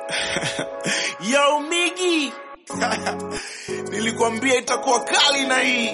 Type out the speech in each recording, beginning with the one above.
Yo Migi, nilikwambia itakuwa kali na hii.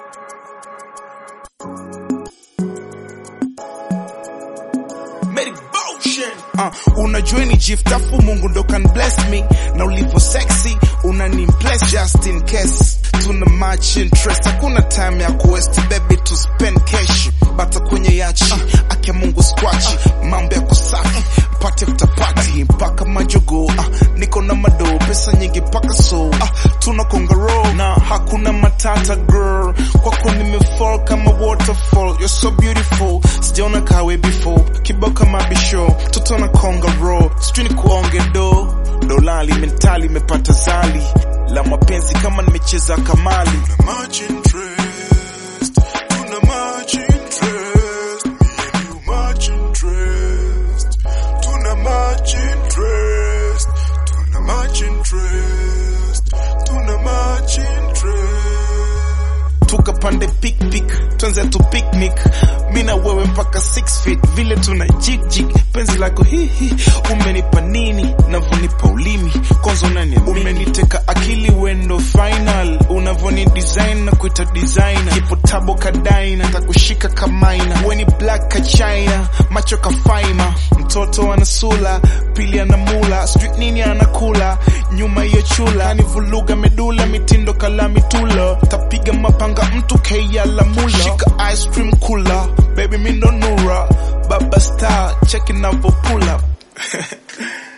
Mary Motion. Uh, unajua ni jiftafu Mungu ndo can bless me na ulipo sexy unani impress just in case tuna much interest hakuna time ya kuwest baby to spend cash bata kwenye yachi uh, akia Mungu squachi mambo yako safi pate utapati mpaka majogo uh, niko na mado pesa nyingi mpaka so uh, tuna kongaro na hakuna matata girl kwako nimefall kama waterfall you're so beautiful sijaona kawe before kibao kama bisho toto na kongaro sijui ni kuonge do dolali mentali imepata zali la mapenzi kama nimecheza kamali much interest. Tuna much interest. Me and you much interest. Tuna much interest. Tuna much interest. Tuna much interest. tukapande pikpik twenze tu picnic mi na wewe mpaka 6 feet vile tuna jigjig penzi lako hihi umenipa nini navonipa ulimi kwanza unaniamini umeniteka akili wendo final unavoni design na kuita designer ipo tabo kadaina takushika kamaina weni black ka china macho kafaima mtoto anasula pili anamula street nini anakula nyuma hiyo chula anivuluga medula mitindo kala mitulo tapiga mapanga mtu keya la mula shika ice cream kula baby mindo nura baba star check it pull up